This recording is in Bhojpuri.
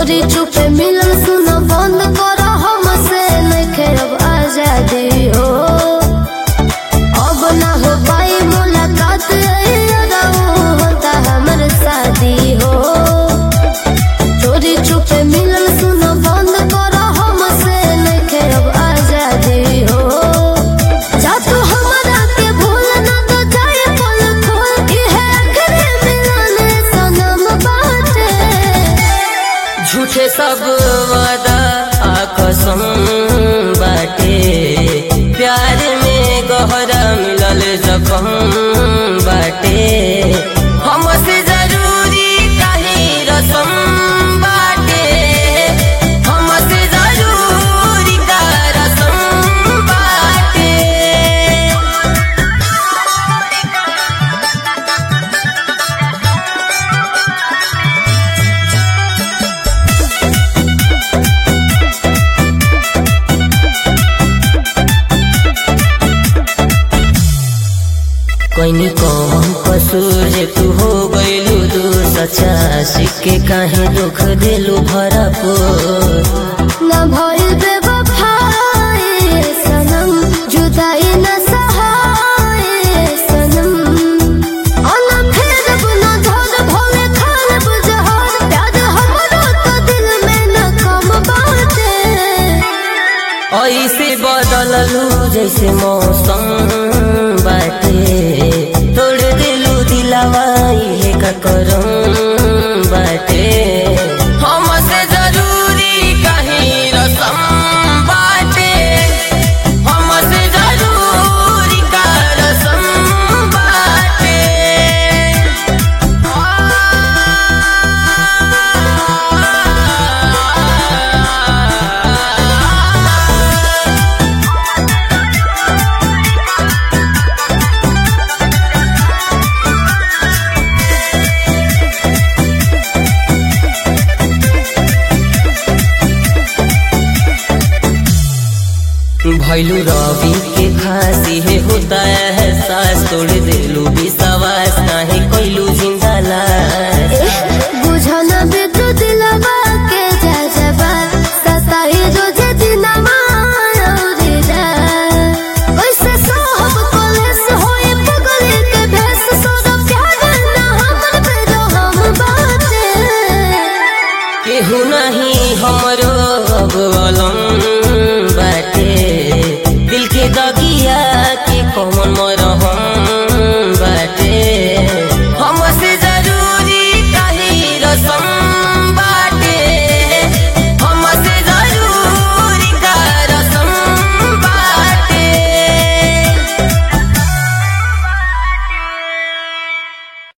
चोरी चुपे मिलन सुनो बंद करो हमसे नइखे अब आजादी हो अब ना हो पाई मुलाकात होता हमर शादी हो चोरी चुपे मिलन सुनो बंद करो हमसे नइखे अब आजादी हो जा तू हमरा के भूल ना तो जाए पल खोल इहे आखिरी मिलन सनम बाटे झूठे सब वादा आ कसम बाटे प्यार में गहरा मिलल जखम बाटे हमसे जरूरी काहे रसम बाटे हमसे जरूरी का रसम बाटे कोइनी कौन कसूर जे तू हो गइलू दू सच्चा सिक्के काहे दुख दिलू भरपूर ना भइल बेवफाई सनम जुदाई न सहाय सनम अना फेर बुना धर भोले खान बुझहर प्यार हमरो तो दिल में न कम बाटे ऐसे बदललू जैसे मौसम बाटे तोड़ दिलू दिलावा इहे का करम बाटे हमसे जरूरी कहीं रसम बाटे हमसे जरूरी का रसम बाटे भैलू रवि के खांसी है होता है